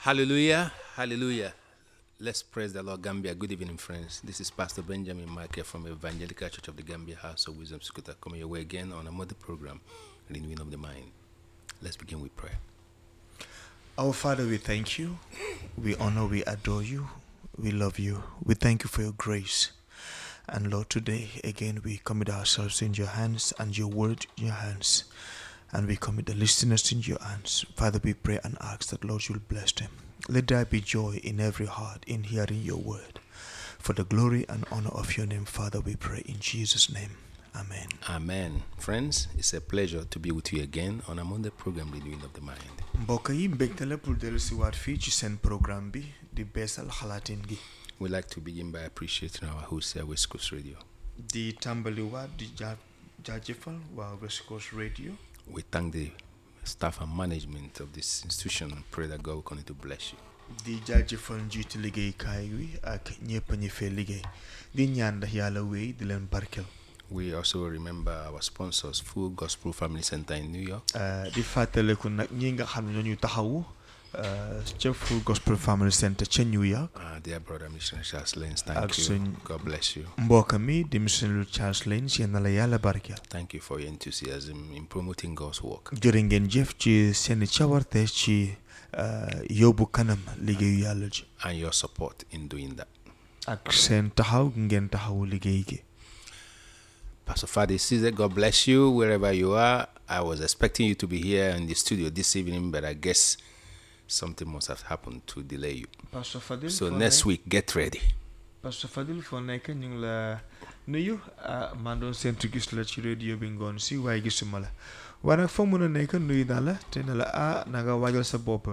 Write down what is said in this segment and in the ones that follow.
Hallelujah. Hallelujah. Let's praise the Lord, Gambia. Good evening, friends. This is Pastor Benjamin Michael from Evangelical Church of the Gambia House of Wisdom Sukuta coming your way again on another program, Renewing of the Mind. Let's begin with prayer. Our Father, we thank you. We honor, we adore you. We love you. We thank you for your grace. And Lord, today again we commit ourselves in your hands and your word in your hands. And we commit the listeners in your hands. Father, we pray and ask that, Lord, you'll bless them. Let there be joy in every heart in hearing your word. For the glory and honor of your name, Father, we pray in Jesus' name. Amen. Amen. Friends, it's a pleasure to be with you again on another program, Renewing of the Mind. mbokk yi mbégte la pour dellu si waat fii ci seen programme bi di beesal xalaatin gi We'd like to begin by appreciating our host here, West Coast Radio. di tàmbaliwaat di jaa jaajëfal waa West Coast Radio We thank the staff and management of this institution and pray that God will continue to bless you. di jaajëfal njiitu liggéeykaay wi ak ñëpp ñi fee liggéey di ñaan ndax yàlla wéy di leen barkel We also remember our sponsors, Full Gospel Family Center in New York, Uh, di fàttaleku nag ñi nga xam ne ñoo ñu taxawu uh, ca Full Gospel Family Center ca New York uh, dear brother Missionary Charles Lenz. Ak Thank you. suñ- God bless you. mbokk mi di missionary Charles Lane yéen na la yàlla barkel Thank you for your enthusiasm in promoting God's work. jërë ngeen jëf ci seeni cawarte ci uh, yóbbu kanam liggéeyu yàlla ji and your support in doing that. ak seen taxaw gi ngeen taxawu liggéey gi Pastor Fadi Caesar, God bless you wherever you are. I was expecting you to be here in the studio this evening, but I guess something must have happened to delay you. Pastor Fadil So next week, get ready. Pastor Fadil foo nekk ñu ngi la nuyu ah maa doon séntu gis la ci radio bi ngoon si waaye gisuma la waaye nag foo mën a nekk nuyu naa la te ne la ah na nga waajal sa bopp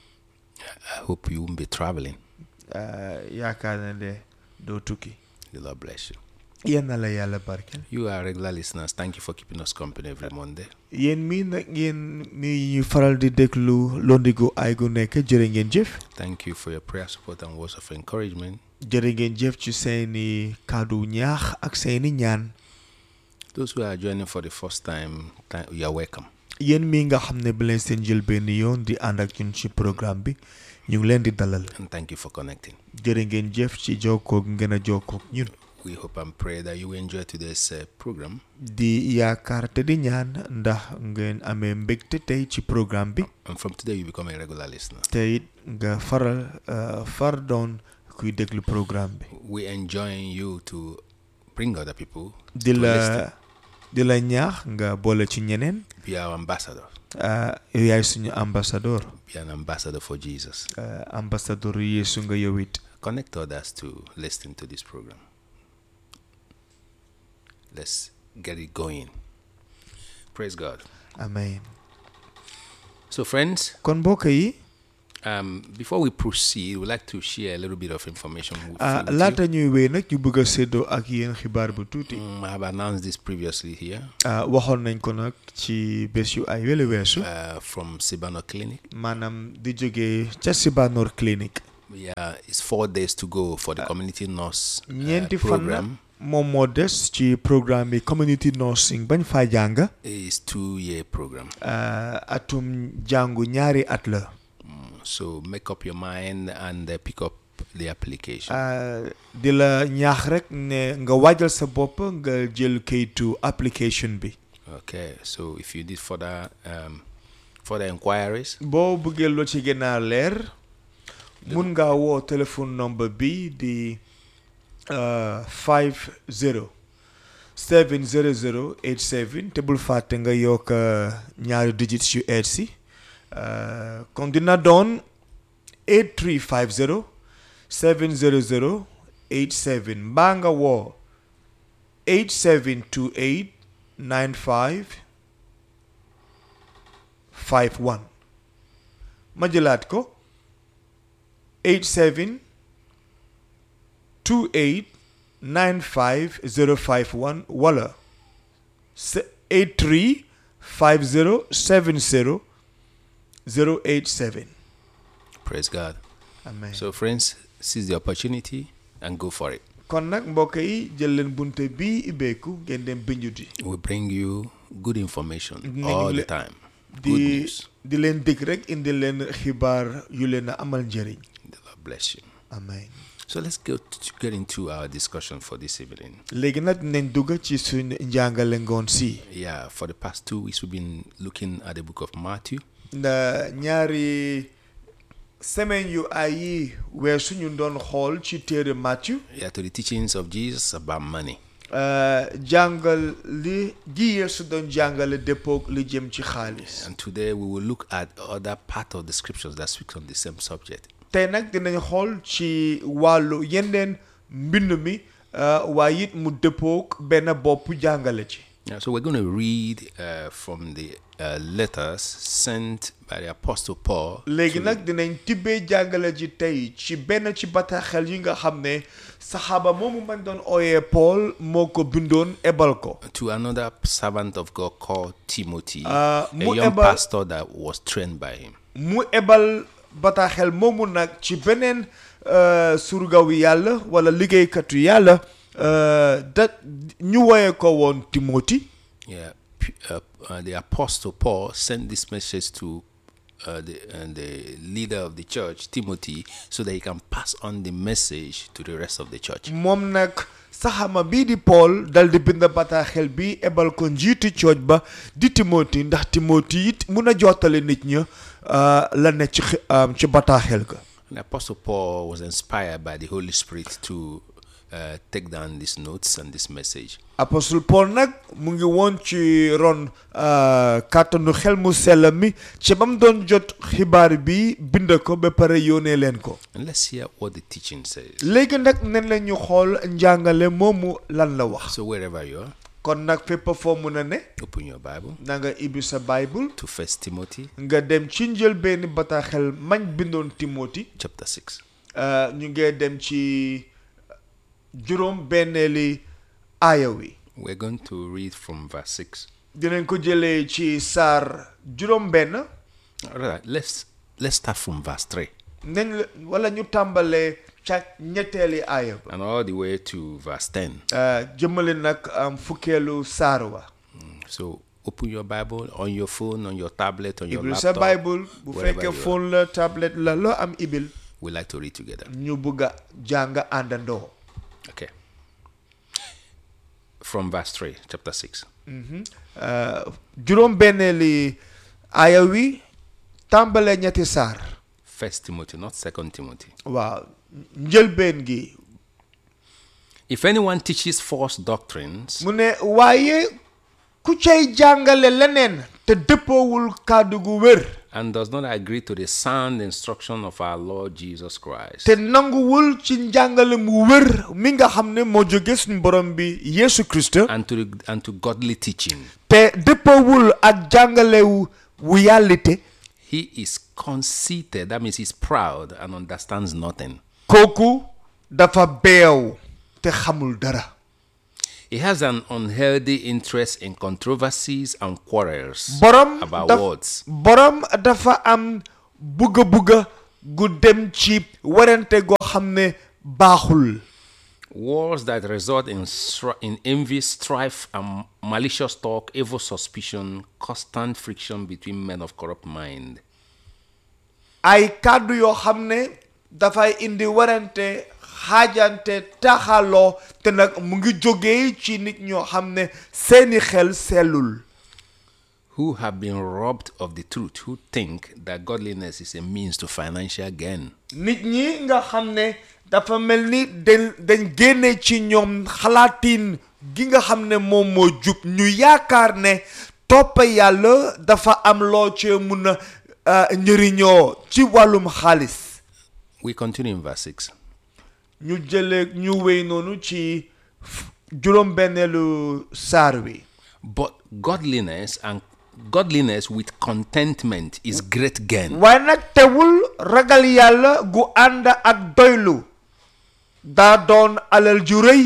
I hope you won't be traveling. ah, yaakaar na de doo tukki The Lord bless you. yéen na la yàlla barkeel You are regular listeners. Thank you for keeping us company every Monday. yéen mii nag ngeen mi ñu faral di déglu londigu ay gu nekk jërë ngeen jëf Thank you for your prayer support and words of encouragement. jërë ngeen jëf ci seeni kàddu ñaax ak seeni ñaan Those who are joining for the first time, th- you are welcome. yéen mii nga xam ne ba leen seen jël benn yoon di ànd ak ñun ci programme bi ñu ngi leen di dalal And thank you for connecting. jërë ngeen jëf ci jokkoo gi ngeen a jokkoo ak ñun We hope and pray that you will enjoy today's uh, program. di yaakaar te di ñaan ndax ngeen amee mbégte tey ci programme bi And from today, you become a regular listener. te it nga faral uh, far doon kuy déglu programme bi We enjoin you to bring other people di to la listen. di la ñaax nga boole ci ñeneen Be our ambassador. uh, yow yaay suñu ambassadeur Be an ambassador for Jesus. uh, ambassadeur Yeesu nga yow it Connect others to listen to this program. Let's get it going. Praise God. amen So, friends, kon mbokk yi um, before we proceed, we'd like to share a little bit of information with, ah, with you. laata ñuy wéy nag ñu bëgg a séddoo ak yéen xibaar bu tuuti Mm, I have announced this previously here ah, waxoon nañ ko nag ci bés yu ay wele weesu uh, from Sibano Clinic. maanaam di jógee ca Sibanor clinique Yeah, it's four days to go for the community nurse uh, ñeenti fan la program. moom moo des ci programme bi community nursing bañ faa jàng It's two year program. ah, atum jàngu ñaari at la Mm, so make up your mind and uh, pick up the application. ah, di la ñaax rek ne nga waajal sa bopp nga jël kayitu application bi Okay, so if you need further um, further inquiries, boo bëggee loo ci gën a leer mun ngaa woo téléphone number bi di ah, 50 700 87 te bul fàtte nga yokk ah, ñaari digits yu eet si ah, kon dina doon 8350 700 87 mbaa nga woo 8728 95 51 ma jëlaat ko 87 28 95 051 wala se- 83 50 70 087 praise God. amen So, friends, seize the opportunity and go for it. kon nag mbokk yi jël leen bunte bii ibbeeku ngeen dem bindu di We bring you good information Dinañ all the le- time. Good di news. di leen dégg rek indi leen xibaar yu leen a amal njëriñ The Lord bless you. amen So let's go to get into our discussion for this evening. léegi nag nañ dugg ci suñ njàngale ngoon si Yeah, for the past two weeks, we've been looking at the book of Matthew. nda ñaari semaine yu ay yi weesu ñu doon xool ci téere Matthieu Yeah, to the teachings of Jesus about money. euh, jàngal li ji Yeesu doon jàngale déppoog li jëm ci xaalis And today we will look at other part of the scriptures that speak on the same subject. tey nag dinañ xool ci wàllu yeneen mbind mi euh, waaye it mu dëppoog benn bopp jàngale ci Yeah, so we're going to read uh, from the uh, letters sent by the Apostle Paul léegi nag dinañ tibbee jàngale ji tey ci benn ci bataaxel yi nga xam ne saxaaba moomu man doon ooyee Paul moo ko bindoon ebal ko to another servant of God called Timothy, Uh, a mu young ebal- pastor that was trained by him. mu ebal bataaxel moomu nag ci beneen euh, surgawu yàlla wala liggéeykatu yàlla euh, da ñu woyee ko woon Timothy Yeah, P- uh, uh, the Apostle Paul sent this message to uh, the, uh, the leader of the church, Timothy, so that he can pass on the message to the rest of the church. moom nag saxama bii di Paul dal di bind bataaxel bi ebal ko njiiti cooj ba di Timothy ndax Timothy it mun a jottale nit ña euh, la ne ci xi- um, ci bataaxel ga And the Apostle Paul was inspired by the Holy Spirit to uh, take down these notes and this message. apostle Paul nag mu ngi woon ci ron euh, kàttanu xel mu sell mi ci ba mu doon jot xibaar bi bind ko ba pare yónnee leen ko And let's hear what the teaching says. léegi nag nen la ñu xool njàngale moomu lan la wax So wherever you are, kon nag fépp foo mun a ne open your Bible na nga ibbi sa bible to First Timothy nga dem ci njëlbeeni bataaxel mañ bindoon Timothy chapter 6. euh, ñu ngee dem ci juróom benneeli aaya wi We're going to read from verse 6. dinañ ko jëlee ci saar juróom benn All right, let's let's start from verse 3 nañ la wala ñu tàmbalee ca ñetteeli aaya ba and all the way to verse 10. euh, jëmale nag am fukkeelu saar wa So open your Bible on your phone, on your tablet, on your ibil sa laptop. bible bu wherever fekkee you are. phone la tablette la loo am ibil We like to read together. ñu bugg a jàng àndandoo Okay. From verse 3, chapter 6. Euh, juróom benneeli aaya wi tàmbalee ñetti saar First Timothy, not Second Timothy. waaw njëlbeen gi If anyone teaches false doctrines mu ne waaye ku cay jàngale leneen te dëppoowul kàddu gu wér and does not agree to the sound instruction of our Lord Jesus Christ, te nanguwul ci njàngale mu wér mi nga xam ne moo jóge suñu borom bi Yesu Christ and to the, and to godly teaching, te dëppoowul ak jàngalewu wu yàllite he is conceited. That means he's proud and understands nothing. kooku dafa beew te xamul dara He has an unhealthy interest in controversies and quarrels borom about daf- words. borom dafa am bugga bugga gu dem ci werante goo xam ne baaxul Wars that result in, stri- in envy, strife, and malicious talk, evil suspicion, constant friction between men of corrupt mind. ay kàddu yoo xam ne dafay indi werante xaajante taxaloo te nag mu ngi jógee ci nit ñoo xam ne seeni xel sellul Who have been robbed of the truth, who think that godliness is a means to financial gain. nit ñi nga xam ne dafa mel ni dañ dañ génne ci ñoom xalaatin gi nga xam ne moom moo jub ñu yaakaar ne toppa yàlla dafa am loo cee mun a ah, njëriñoo ci wàllum xaalis We continue in verse 6. ñu jëlee ñu wéy noonu ci juróom benneelu saar wi But godliness and godliness with contentment is great gain. waaye nag teewul ragal yàlla gu ànd ak doylu daa doon alal ju rëy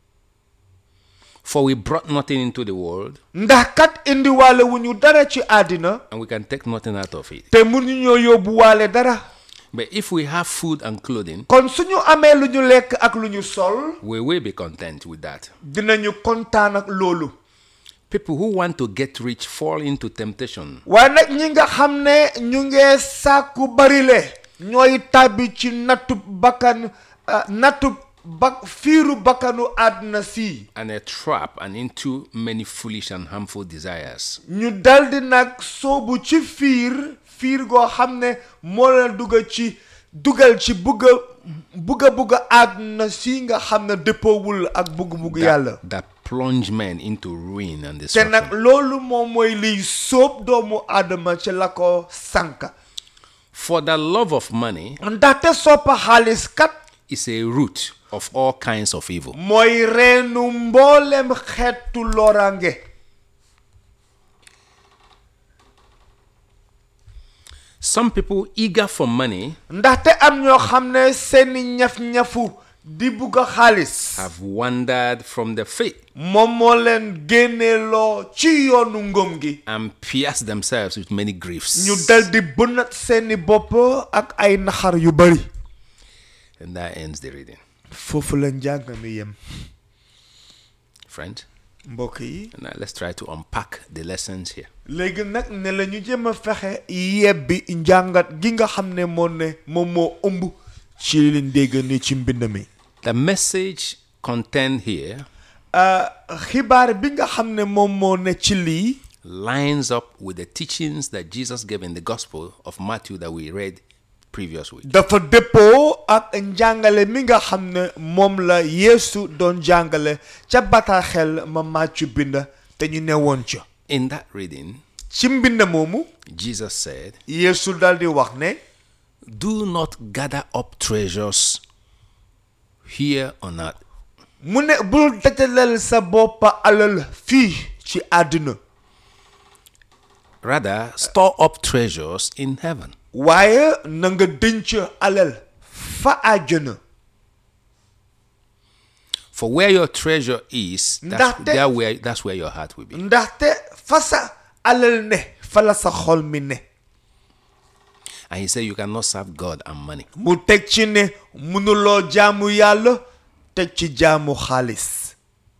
For we brought nothing into the world, ndax kat indiwaale wu ñu dara ci àddina and we can take nothing out of it. te mun ñu ñoo yóbbuwaale dara But if we have food and clothing, kon suñu amee lu ñu lekk ak lu ñu sol we will be content with that. dinañu kontaan ak loolu People who want to get rich fall into temptation. waaye nag ñi nga xam ne ñu ngee sàkku barile ñooy tàbbi ci nattu bakkan ah, nattu bak fiiru bakkanu àdduna si and a trap and into many foolish and harmful desires. ñu daldi nag soobu ci fiir fiir goo xam ne moo leen dugal ci dugal ci bugga bugga bugga àdduna si nga xam ne dëppoowul ak bugg-bugg yàlla That plunge men into ruin and te destruction. nag loolu moom mooy liy sóob doomu aadama ci la ko sànka For the love of money ndaxte soppa xaalis kat is a root of all kinds of evil. mooy reenu mboolem xeetu lorange Some people eager for money ndaxte am ñoo xam ne seeni ñaf-ñafu di bugg a xaalis have wandered from the faith moom moo leen génneeloo ci yoonu ngëm gi and pierced themselves with many griefs. ñu dal di bënat seeni bopp ak ay naxar yu bari And that ends the reading. foofu la njàng mi yem Friend, mbokk yi now let's try to unpack the lessons here. léegi nag ne la ñu jëm a fexe yebbi njàngat gi nga xam ne moo ne moom moo ëmb ci li leen dégg ni ci mbind mi The message contained here ah, xibaar bi nga xam ne moom moo ne ci lii lines up with the teachings that Jesus gave in the Gospel of Matthew that we read previous week. dafa dëppoo ak njàngale mi nga xam ne moom la yeesu doon jàngale ca bataaxel ma màccu bind te ñu ne woon ca In that reading, ci mbind moomu Jesus said, yeesu dal di wax ne Do not gather up treasures here on earth, mu ne bul dajaleel sa boppa alal fii ci àdduna rather, store up treasures in heaven. waaye na nga dënc alal fa àjjana For where your treasure is, that's, Ndaxte- there where, that's where your heart will be. ndaxte fa sa alal ne fa la sa xol mi ne And he said, You cannot serve God and money. mu teg ci ne mënuloo jaamu yàlla teg ci jaamu xaalis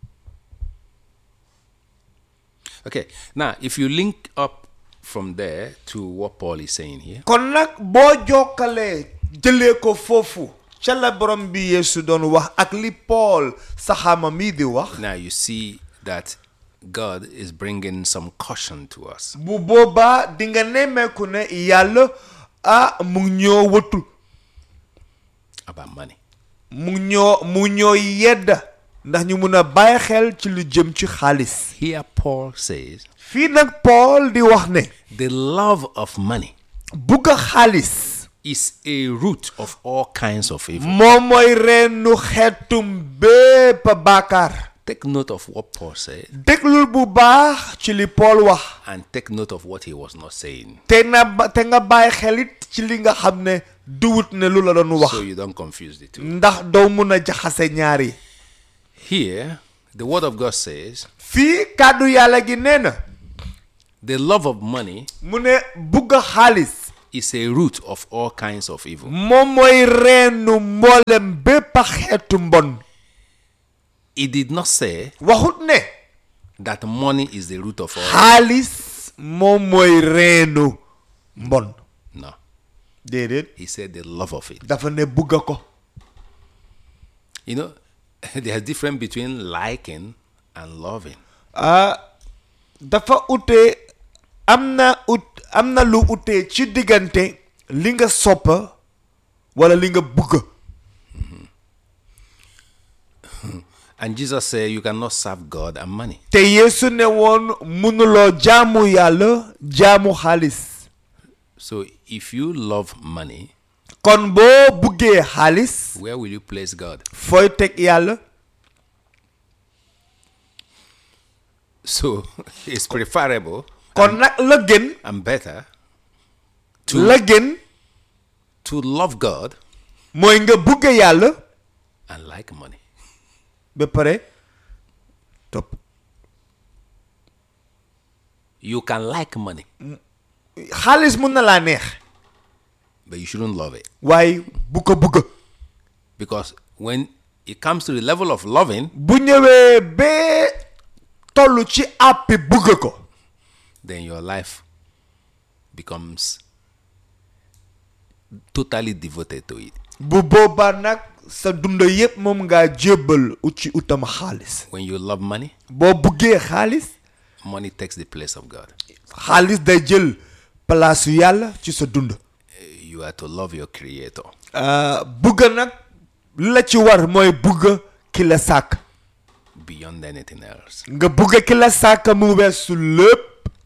Okay, now if you link up from there to what Paul is saying here, kon nag boo jokkalee jëlee ko foofu ca la borom bi yeesu doon wax ak li Paul saxaama mii di wax now you see that God is bringing some caution to us. bu boobaa di nga nemmeeku ne yàlla ah mu ngi ñoo wëtul about money. mu ngi ñoo mu ngi ñoo yedda ndax ñu mun a bàyyi xel ci lu jëm ci xaalis Here, Paul says, fii nag Paul di wax ne the love of money bugg a xaalis is a root of all kinds of evil. moom mooy reenu xeetum bépp baakaar Take note of what Paul said déglul bu baax ci li Paul wax and take note of what he was not saying te na ba te nga bàyyi xelit ci li nga xam ne duwut ne lu la doon wax so you don't confuse the two. ndax doo mun a jaxase ñaari Here, the word of God says, fii kàddu yàlla gi nee na the love of money mu ne bugg a xaalis is a root of all kinds of evil. moom mooy reenu mboolem bépp xeetu mbon It did not say waxut ne that money is the root of all. xaalis moom mooy reenu mbon No. déedéet He said the love of it. dafa ne bugga ko You know, there's difference between liking and loving. ah dafa ute am na ut am na lu ute ci diggante li nga soppa wala li nga bugga And Jesus said you cannot serve God and money. te yeesu ne woon mënuloo jaamu yàlla jaamu xaalis So if you love money, kon boo buggee xaalis where will you place God? fooy teg yàlla So it's preferable kon nag la gën and better la gën to love God mooy nga bugge yàlla and like money. ba pare topp You can like money, xaalis mun na laa neex but you shouldn't love it. waaye bu ko bugga Because when it comes to the level of loving, bu ñëwee ba toll ci àppi bugg ko then your life becomes totally devoted to it. bu boobaa nag sa dund yépp moom ngaa jébbal ci utam xaalis When you love money, boo buggee xaalis money takes the place of God. xaalis day jël place yu yàlla ci sa dund You are to love your creator. Uh, bugg nag li la ci war mooy bugg ki la sàkk beyond anything else. nga bugg ki la sàkk mu weesu lépp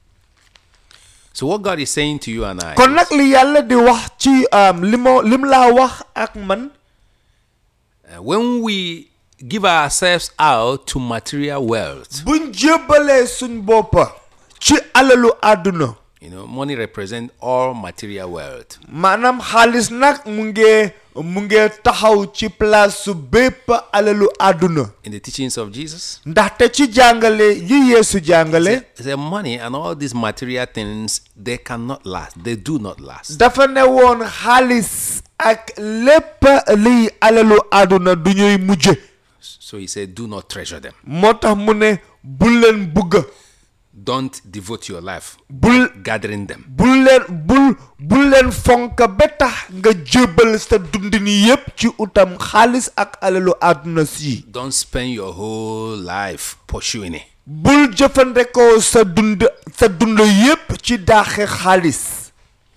So what God is saying to you and I, kon nag li yàlla di wax ci um, li ma lim laa wax ak man uh, when we give ourselves out to material wealth, buñ jébbalee suñ boppa ci alalu àdduna you know, money represents all material wealth. maanaam xaalis nag mu ngee mu ngee taxaw ci place su bépp alalu àdduna In the teachings of Jesus, ndaxte ci jàngale yi yeesu jàngale the money and all these material things they cannot last. They do not last. dafa ne woon xaalis ak lépp liy alalu àdduna du ñuy mujje So he said, do not treasure them. moo tax mu ne bul leen bugg Don't devote your life bul gathering them. bul leen bul bul leen fonk ba tax nga jébbal sa dundin yépp ci utam xaalis ak alalu àdduna si Don't spend your whole life pursuing it. bul jëfandikoo sa dund sa dund yépp ci daaxe xaalis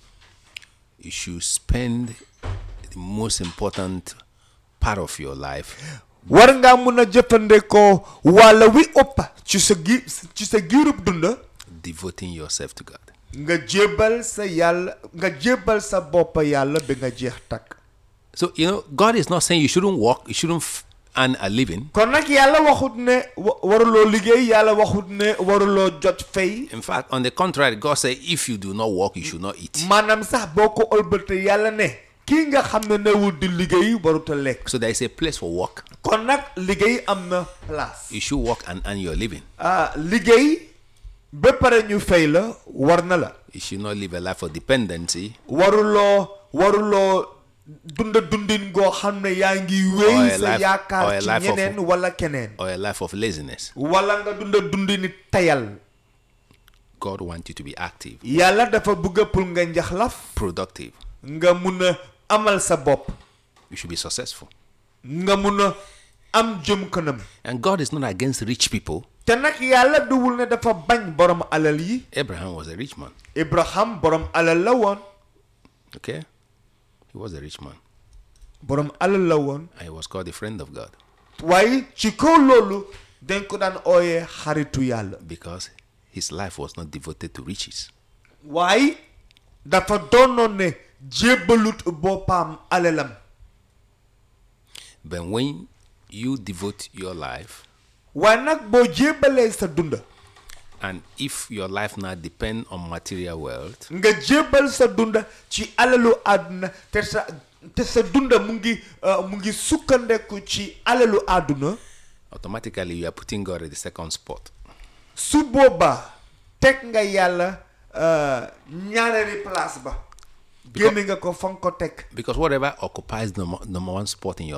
You should spend the most important part of your life war ngaa mun a jëfandikoo walla wi ëpp ci sa gi ci sa giirub dund devoting yourself to God. nga jébbal sa yàlla nga jébbal sa bopp yàlla bi nga jeex takk So, you know, God is not saying you shouldn't work, you shouldn't f- earn a living. kon nag yàlla waxut ne wa- waruloo liggéey yàlla waxut ne waruloo jot fay In fact, on the contrary, God said, if you do not work, you should not eat. maanaam sax boo ko ëlbate yàlla ne kii nga xam ne newul di liggéey waruta lekk So there is a place for work. kon nag liggéey am na place You should work and earn your living. ah liggéey ba pare ñu fay la war na la You should not live a life of dependency waruloo waruloo dunda dundin goo xam ne yaa ngi Or wéy a sa life- or yaakaar a ci life of- ñeneen wala keneen or a life of laziness. wala nga dunda dundini tayal God wants you to be active, yàlla dafa bëgg pour nga njaxlaf productive. nga mun a amal sa bopp You should be successful. nga mun a am jëm kanam And God is not against rich people. te nag yàlla duwul ne dafa bañ borom alal yi Abraham was a rich man. Ibrahim borom alal la woon Okay? He was a rich man. borom alal la woon And he was called a friend of God waaye ci kaw loolu dañ ko daan ooyee xaritu yàlla because his life was not devoted to riches. waaye dafa doonoon ne jébbalut boppam alalam But when you devote your life, waaye nag boo jébbalee sa dunda and if your life now depend on material wealth, nga jébbal sa dunda ci alalu àdduna te sa te sa dunda mu ngi uh, mu ngi sukkandeku ci alalu àdduna automatically you are putting God at the second spot. su boobaa teg nga yàlla uh, ñaareeri place ba génne nga ko fa nga ko teg Because whatever occupies the number number one spot in your